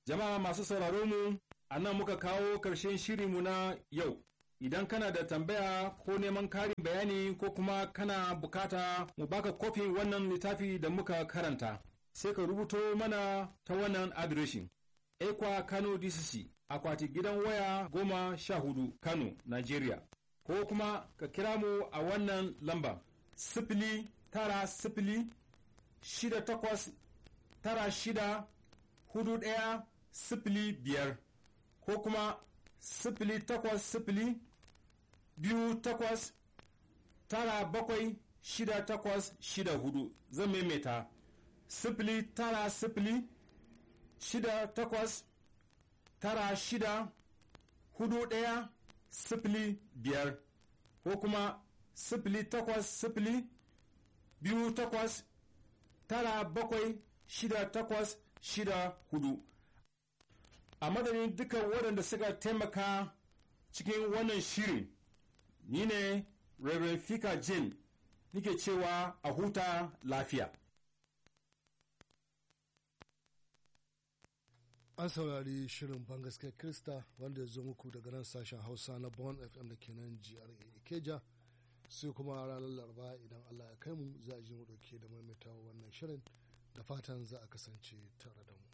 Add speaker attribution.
Speaker 1: Jama'a masu sauraro mu, a nan muka kawo ƙarshen shirinmu na yau. Idan kana da tambaya ko neman karin bayani ko kuma kana bukata mu baka kofin wannan littafi da muka karanta, sai ka rubuto mana ta wannan adireshin. Ekwa Kano DCC, akwati gidan waya goma sha hudu Kano, Nigeria. Ko kuma ka kira mu a wannan lamba, sifili tara sifili shida takwas tara shida hudu ɗaya sifili biyar ko kuma sifili takwas sifili biyu takwas tara bakwai shida takwas shida hudu zan maimaita sifili tara sifili shida takwas tara shida hudu ɗaya sifili biyar ko kuma sifili takwas sifili biyu takwas tara bakwai shida takwas shida hudu a madadin dukan waɗanda suka taimaka cikin wannan shirin ni ne Reverend Fika Jane nike cewa a huta lafiya.
Speaker 2: An saurari shirin bangaskiyar Krista wanda ya zo muku daga nan sashen Hausa na Bon FM da ke nan GRA Ikeja sai kuma ranar Laraba idan Allah ya kai mu za a ji mu dauke da maimaitawa wannan shirin da fatan za a kasance tare da mu.